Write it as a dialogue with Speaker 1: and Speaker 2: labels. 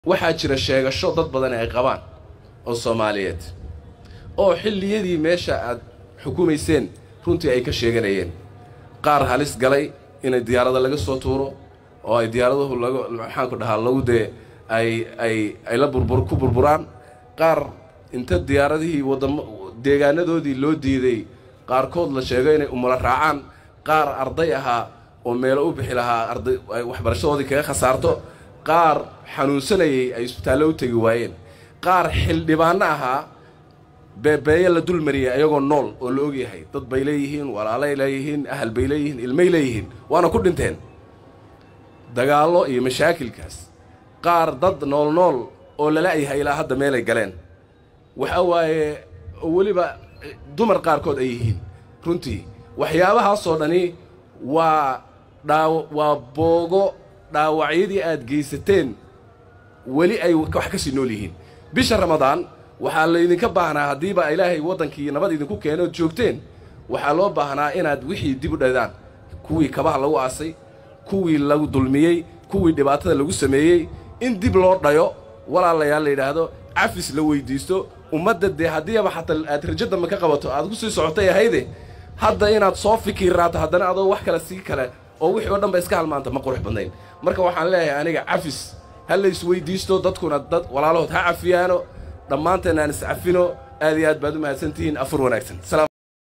Speaker 1: waxaa jira sheegasho dad badan ay qabaan oo soomaaliyeed oo xilliyadii meesha aad xukumayseen runtii ay ka sheeganayeen qaar halis galay inay diyaarada laga soo tuuro oo ay diyaaraduhu lagu maxaanku dhahaa lagu dee ay ay ay la burbur ku burburaan qaar inta diyaaradihii wadamo deegaanadoodii loo diiday qaarkood la sheego inay umula raacaan qaar arday ahaa oo meelo u bixi lahaa arday ay waxbarashadoodii kaga khasaarto qaar xanuunsanayay ay isbitaallo u tegi waayeen qaar xildhibaanno ahaa beebeeye la dul mariyay ayagoo nool oo la ogyahay dad bay leeyihiin walaalay leeyihiin ahal bay leeyihiin ilmay leeyihiin waana ku dhinteen dagaallo iyo mashaakilkaas qaar dad nool nool oo lala-yahay ilaa hadda meelay galeen waxa waaye weliba dumar qaarkood ay yihiin runtii waxyaabahaasoo dhani waa dhaaw waa boogo dhaawacyadii aad geysateen weli ay wax ka sii nool yihiin bisha ramadaan waxaa laydinka baahnaa haddiiba ilaahay waddankii nabad idinku keeno ood joogteen waxaa loo baahnaa inaad wixii dib u dhadaan kuwii kabaha lagu aasay kuwii lagu dulmiyey kuwii dhibaatada lagu sameeyey in dib loo dhayo walaalayaal la yidhaahdo cafis la weyddiisto ummadda dee haddiiba xataa aad rajo dambe ka qabato aad ku sii socotay ahayde hadda inaad soo fikiraato haddana adoo wax kale sii kale oo wixii oo dhan ba iska halmaanta ma qurux badnayn marka waxaan leeyahay aniga cafis ha la isweyddiisto dadkuna dad walaalahood ha cafiyaano dhammaanteen aan iscafino aad iyo aad baad u mahadsantihiin afur wanaagsan